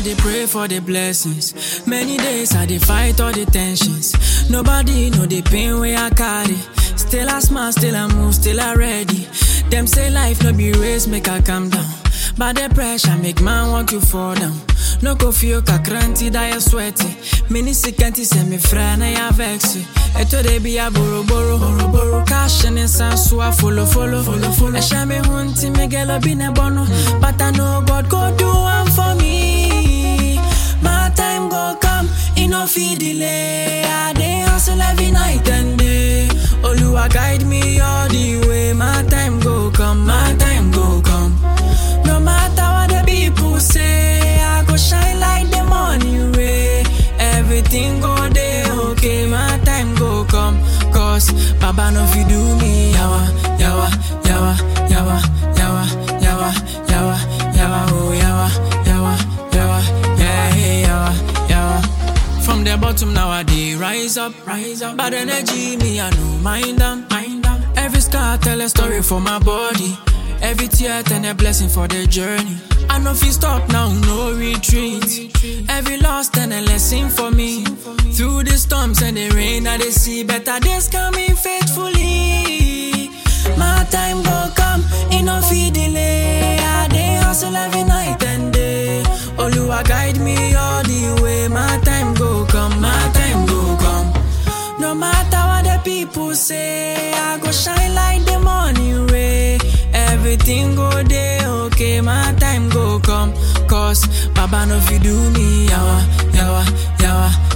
dey pray for the blessings. Many days I dey fight all the tensions. Nobody know the pain wey I carry. Still I smile, still I move, still I ready. Them say life no be race, make I calm down. But the pressure make man want to fall down. No go feel kakranti that you sweaty. Many sikanti say me friend na ya vex. Eto de be a boro boro boro boro. Cash and sense so I follow follow follow follow. Esha me hunti me gelo be ne bono. But I know God go do one for me. My time go come, it no fit delay. I dey hustle every night and day. Oluwa guide me all the way. My time go come, my time go come. No matter what the people say, I go shine like the morning ray. Everything go day okay, my time go come. Cause Baba no fi do me yawa, yawa, yawa, yawa, yawa, yawa, yawa, yawa, oh yawa, yawa, yawa, yeah, hey, yawa, yawa. From the bottom now I dey rise up, rise up. Bad energy me I no mind them, mind them. Every scar tell a story for my body. Every tear turn a blessing for the journey. I know if you stop now, no retreat. Every loss turn a lesson for me. Through the storms and the rain, I they see better days coming faithfully. My time go come, it no fit delay. I dey hustle every night and day. Oluwa guide me all the way. My time go come, my time go come. No matter what the people say, I go shine like the morning ray. Everything go day okay, my time go come. Cause Baba no fi do me yawa, yawa, yawa,